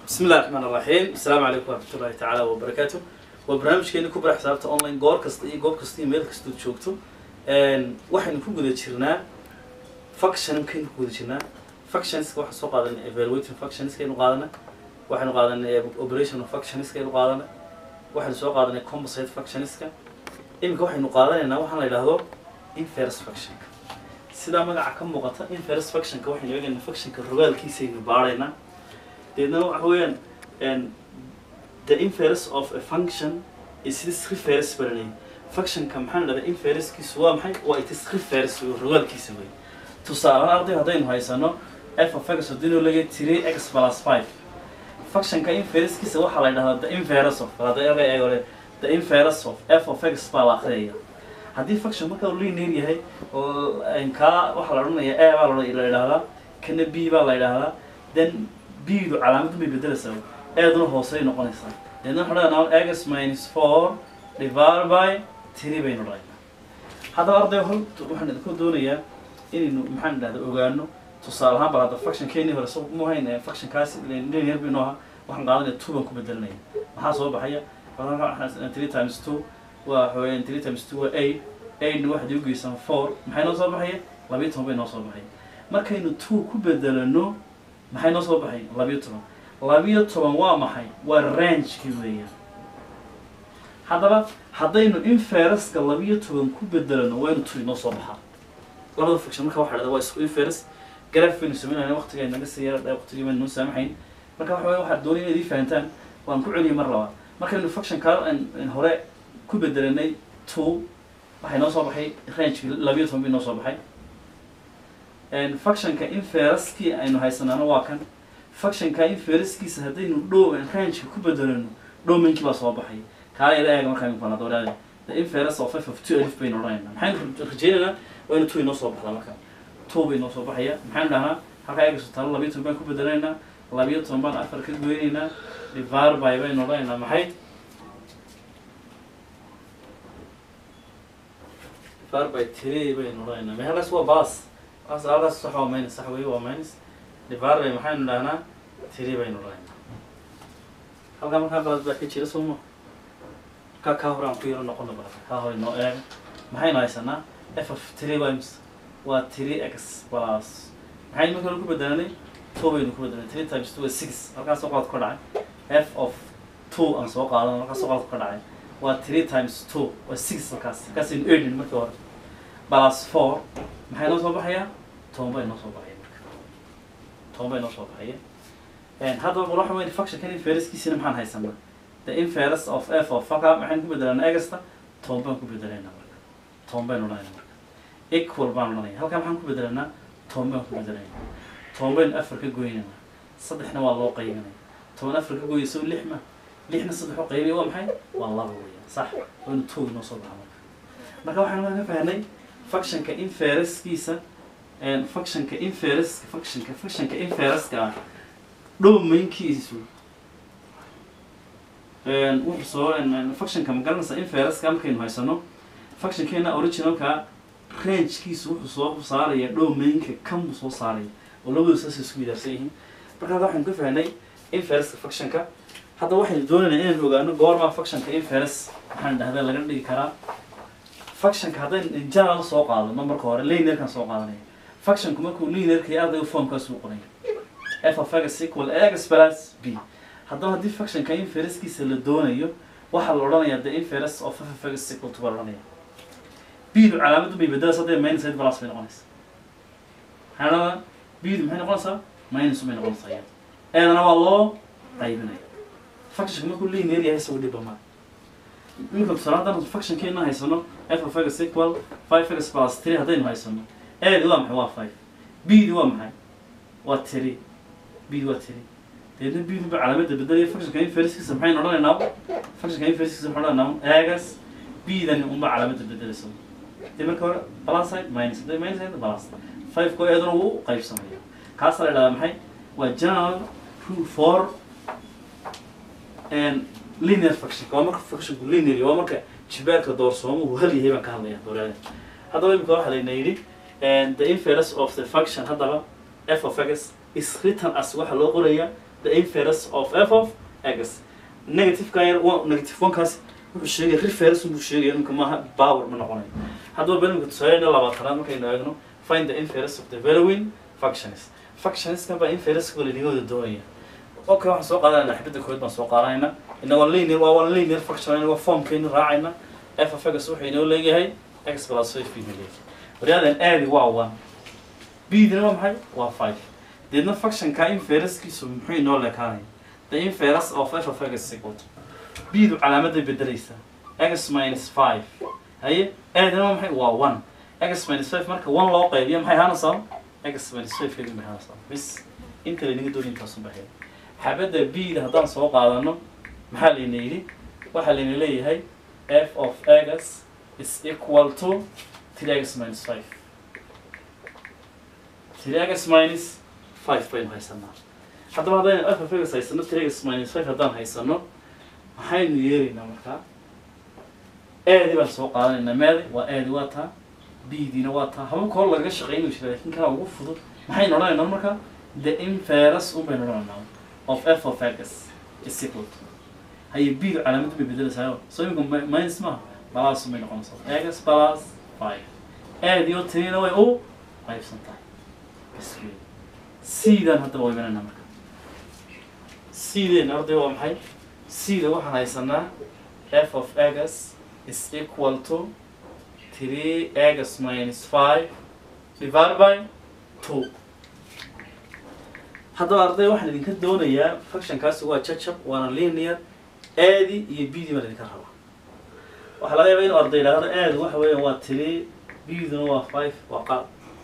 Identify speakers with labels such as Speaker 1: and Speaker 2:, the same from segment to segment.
Speaker 1: بسم الله الرحمن الرحيم السلام عليكم ورحمة الله تعالى وبركاته وبرنامجkeeni ku bara xisaabta online goor kasta iyo goob kasta iyo meel kastood joogto waxaynu ku guda jirnaa functionkaynu ku guda jirnaa functionska waxaan soo qaadanay evaluating functionskaynu qaadana waxaynu qaadanay operational functionskaynu qaadana waxaynu soo qaadanay composite functionska iminka waxaynu qaadanaynaa waxaan la yidhaahdo inverse functionka sidaa magaca ka muuqata inverse functionka waxaynu eegaynaa functionka rogaalkiisaynu baaraynaa deedna waxa weeyaan the inverse of a function is this reverse baranay functionka maxaan dhahdaa inversekiisu waa maxay waa it is reverse wey rogaalkiisa wey tusaale arday haddaynu haysano f of x haddii loo leeyahay three x plus five functionka inversekiisa waxaa la yidhahdaa the inverse of hadda erga eego le the inverse of f of x baa la akhriyaya haddii function marka uu linear yahay oo kaa waxaa la odhanaya a baa la yidhahdaa kana b baa la yidhahdaa then b-du calaamadu bay bedelaysaa eeduna hoosey noqonaysaa deedna waxaan dhahnaa x minus four divided by three baynu dhahaynaa haddaba arday hol waxaan idinku doonayaa inaynu maxaan idhahda ogaano tusaale ahaan bal hadda function keenii hore so mu hayn functionkaasi linear baynu ahaa waxaan qaadanaya two baan ku bedelanaya maxaa soo baxaya three times two waa waxaweyaan three times two waa eight eightna waxaad igu geysaan four maxay noo soo baxaya labiyo toban bay noo soo baxay markaynu two ku bedelano maxay noo soo baxay labiyo toban labiyo toban waa maxay waa rangeki weeyaan haddaba haddaynu infereska labiyo toban ku bedelano waynu two inoo soo baxaa labada function marka waxa dhahda waa isku inferes graph baynu samaynayna waqtiga naga siiya waqtigii baynu noo saamaxayn marka waxa weya waxaad doonaya inaad ii fahantaan waan ku celiyay mar labaad markaynu functionka hore ku bedelanay two waxay noo soo baxay rangeki labiyo toban bay noo soo baxay functionka infereskii aynu haysanaano waa kan functionka infereskiisa haddaynu dhow rangeka ku bedelano dhowmankii baa soo baxay kaala ila eega markaa imika nada walaade the inference of f of two alif baynu odhanaynaa maxaynu rajeynaynaa waa inu two inoo soo baxdaa marka two bay inoo soo baxaya maxaynu dhahnaa halkaa eegayso talo labiyo toban baan ku bedelaynaa labiyo toban baan afar ka goynaynaa divar by baynu odhanaynaa maxay divar by three baynu odhanaynaa mehelkaas waa balas as halkaas sax waa minus sax wey waa minus divar bay maxaynu dhahnaa three baynu dhahnaa halkaa markaa balad baa ka jira soo ma markaa kaa hore aan ku yaro noqono balad kaa hore noo eega maxaynu haysanaa f of three waa ims waa three x plus maxaynu marka hore ku bedelanay two baynu ku bedelanay three times two waa six halkaas soo qaad ka dhacay f of two aan soo qaadano halkaas soo qaad ka dhacay waa three times two waa six halkaas halkaasaynu eedhin markii hore plus four maxay noo soo baxayaa toban bay noo soo baxaya marka toban bay noo soo baxaya haddaba bal waxa weyn functionkan infereskiisina maxaan haysanaa the inference of f of halkaa maxaynu ku bedelanaa egasta toban baan ku bedelaynaa marka toban baynu odhanayna marka equal baan odhanaya halkaa maxaan ku bedelanaa toban baan ku bedelaynaa toban baynu afar ka goynaynaa saddexna waa loo qaybinaya toban afar ka goya soo lix ma lixna saddex u qaybaya waa maxay waa laba weeyaan sax waynu two inoo soo baxa marka marka waxaan ka fahnay functionka infereskiisa functionka inferes functionka functionka infereska ah dhowmaynkiisu wuxuu soo functionka ma garanaysa infereska markaynu haysano functionkeena originalka rangekiisu wuxuu soo saaraya dhowmaynka kan buu soo saaraya oo labadu saas isku yidaarsan yihiin marka hadda waxaynu ka fahnay infereska functionka hadda waxaynu doonaynaa inaynu ogaano goormaa functionka inferes maxaan dhahdaa laga dhigi karaa functionka haddaynu general soo qaadano marka hore linearkan soo qaadanaya functionku markuu linearka iyo ardayga formkaas uu qoraya f of x equal x plus b haddaba haddii functionka infereskiisa la doonayo waxaa la odhanayaa the inference of f of x equal to baa la odhanaya b-du calaamadu bay bedelaysa hadday minus eight plus bay noqonaysaa maxaa dhahdaa b-du maxay noqonaysaa minus bay noqonaysaa iyada eedana waa loo qaybinaya functionka markuu linear yahay isagu dhibba maa iminka tusaale haddaan functionkeena haysano f of x equal five x plus three haddaynu haysano eedi waa maxay waa five b-di waa maxay waa three b-di waa three deedna b-du ba calaamada bedelaya functionka infereskiisa maxaynu odhanaynaa functionka infereskiisa waxaan odhanaynaa egas b-dani unba calaamada bedelaysa dee marka hore plus side minus hadday minus side plus five ko eeduna wuu qaybsamaya kaasaa la idhahdaa maxay waa general rule for linear functionka waa marka functionku linear waa marka jibaarka doorsoomuhu hal yahay baan ka hadlaya doorada haddaba imika waxaa layna yidhi the inference of the function haddaba f of x is written as waxaa loo qorayaa the inverse of f of x negative ka yar wa- negative one kaas wuxuu sheegaya reverse buu sheegaya ninka maaha power ma noqonayo haddaba benimka tusaalena labaatanaad markaynu eegno find the inverse of the valuing functions functionskan baa inverse wala ligooda doonaya okay waxaan soo qaadanayna xibadda koowaad baan soo qaadanayna inagoo linear waa waa linear function inagoo formkaynu raacayna f of x wuxuu inoo leeyahay x plus five buu inoo leeyahay waryaadan aadi waa one b-dina waa maxay waa five deedna functionka inversekiisu muxuu inoo leekaanaya the inverse of f of x is equal to b-du calaamaday bedelaysaa x minus five haye aadina waa maxay waa one x minus five marka one loo qaybiyo maxay ahaanaysaa x minus five keedin bay ahaanaysaa bis inta laynaga doonay intaasun baxay xabadda b-da haddaan soo qaadano maxaa layna yidhi waxaa layna leeyahay f of x is equal to three x minus five three x minus five baynu haysanaa haddaba haddaynu f of x haysano three x minus five haddaan haysano maxaynu yeelaynaa markaa aadi baan soo qaadanaynaa meedi waa aadi waa taa b-diina waa taa hababka hor lagaga shaqeynayo jira laakiin kana ugu fudud maxaynu odhanaynaa marka the inverse un baynu odhanaynaa of f of x is equal to haye b-du calaamad bay bedelaysaa so imika mi- minus maaha balaas bay noqonaysaa x plus five aadi oo tiriina way u qaybsan tahay bas wey c-dan haddaba waa imanayna marka c-deena arday waa maxay c-da waxaan haysanaa f of x is equal to three x minus five divided by two haddaba arday waxaan idinka doonayaa functionkaasi waa jajab waana linear aadi iyo b-di baan idinka rabaa waxaa laga yaabaa inuu arday idhaahdo aadi waxa weeyaan waa three b-duna waa five waa qaab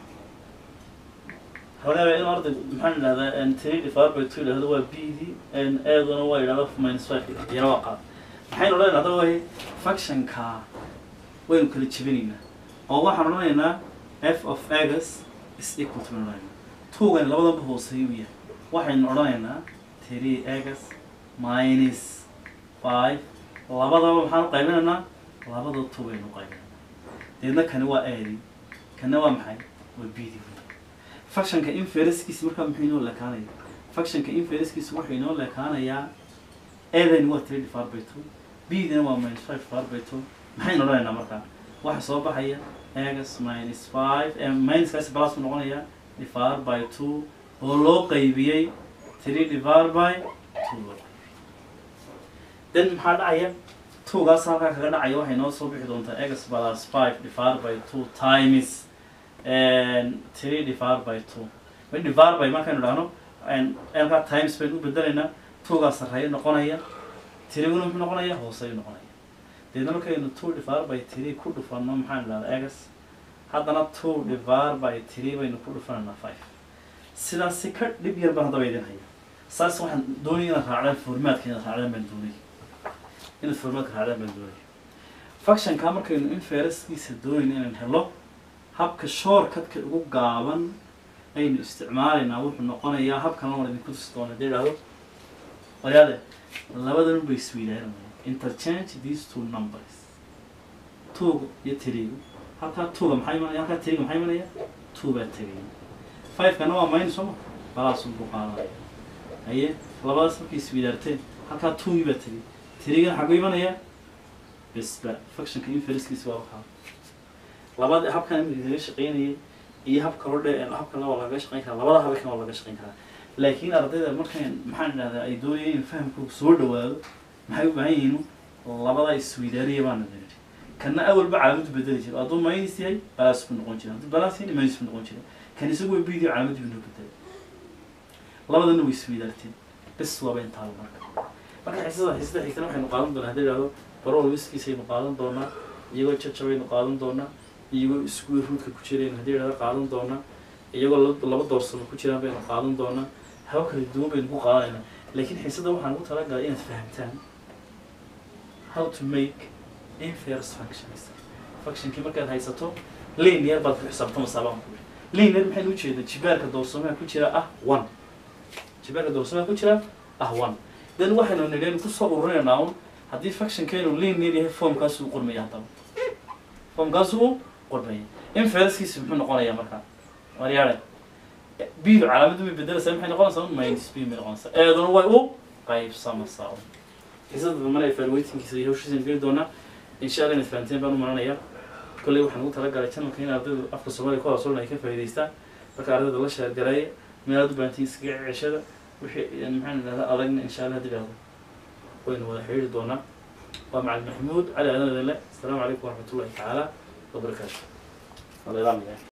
Speaker 1: waxaa laga yaabaa inuu arday maxaan idhahdaa n three divided by two idhahdo waa b-di n aaduna waa idhahdo minus five iyana waa qaab maxaynu odhanaynaa haddaba way functionka waynu kala jebinaynaa oo waxaan odhanaynaa f of x is equal to baynu odhanaynaa tuugan labadanba hooseeyu yahay waxaynu odhanaynaa three x minus five labadaba maxaan u qaybinaynaa labada two baynu u qaybinaynaa deedna kani waa aadi kana waa maxay waa bidi functionka inferencekiisa markaa muxuu inoo leekaanaya functionka inferencekiisa wuxuu inoo leekaanayaa aadani waa three divided by two b-dina waa minus five divided by two maxaynu odhanaynaa markaa waxa soo baxaya x minus five eh, minuskaasi balas buu noqonayaa divided by two oo loo qaybiyey three divided by two loo qaybiyey then maxaa dhacaya twogaas halkaa kaga dhacaya waxay noo soo bixi doontaa x plus five divided by two times and three divided by two when divided by markaynu dhahno and halkaa times baynu u bedelaynaa twogaa sarreeya noqonaya tiriguna muxuu noqonaya hooseeyu noqonaya deedna markaynu two divided by three ku dhufanno maxaan idhahdaa x haddana two divided by three baynu ku dhufanaynaa five sidaas si ka dhib yar baan haddaba idin haya saas waxaan doonaya inaad raacdaan formaadka inaad raacdaan baan doonaya inaad formaadka raacdaan baan doonaya functionka markaynu inferencekiisa doonayna inaan helo habka shortcutka ugu gaaban aynu isticmaalaynaa wuxuu noqonayaa habkan waan idinku tusi doona hadii idhahdo waryaade labadan bay isweydaanamaya interchange these two numbers tuuga iyo tirigu halkaa tuuga maxaa imanaya halkaa tiriga maxaa imanaya two baa tegaya five-kana waa minus sooma balaasun buu qaadanaya haye labadaas markay isweydaarteen halkaa tuugii baa tegay tirigana xagu imanaya besba functionka inferencekiisa waa waxaa labada habkan imika laga shaqeynayay iyo habka hordhe habkan waa laga shaqeyn karaa labada habkan waa laga shaqeyn karaa laakiin ardayda markan maxaan idhahdaa ay doonayeen in fahamkooda soo dhawaado maxay u baahan yihiin labada isweydaariya baana niri kana awalba calaamadu bedeli jira hadduu minus yahay balaas buu noqon jira hadduu balaas yahay minus buu noqon jira kan isagu way bidiyo calaamadu buu noo bedelay labadana way isweydaarteen bes waaba intaaba marka marka xisada xisada xigtana waxaynu qaadan doonaa haddii idhahdo barol wiskiisaynu qaadan doonaa iyagoo jajabaynu qaadan doonaa iyagoo isku ruudka ku jiraynu haddii idhahdo qaadan doonaa iyagoo laba laba doorsano ku jiraan baynu qaadan doonaa haba kala duwan baynu ku qaadanaynaa laakiin xiisada waxaan ugu talagalay inaad fahamtaan how to make inverse functions functionkii markaad haysato linear baad ku xisaabtamaysaa baan ku linear maxaynu ujeedaa jibaarka doorsamaha ku jira ah one jibaarka doorsamaha ku jira ah one then waxaynu nidheen kusoo ururinaynaa un haddii functionkeenu linear yahay formkaas uu qormaya haddaba formkaas uu qormaya inversekiisa muxuu noqonayaa markaa waryaare bidu calaamadu way bedelaysaa maxay noqonaysaa minus b bay noqonaysaa eeduna way u qaybsamaysaa xisada dambana evaluatingkiisa iyo hawshiisa geli doonaa insha allah inaad fahanteen baan u maranayaa kolley waxaan ugu talagalay channelka in ardaydu afka soomaaliya ku hawsolan ay ka faa'iidaystaan marka ardayda la sheergareeya meelaad u baahantiin iskaga ceshada wixii maxaan idhahdaa adagna insha allah hadii dhahdo waynu wada xidhiiri doonaa waa macalin maxamuud cali aadan idinle asalaamu calaykum waraxmatullahi tacaala wabarakaatu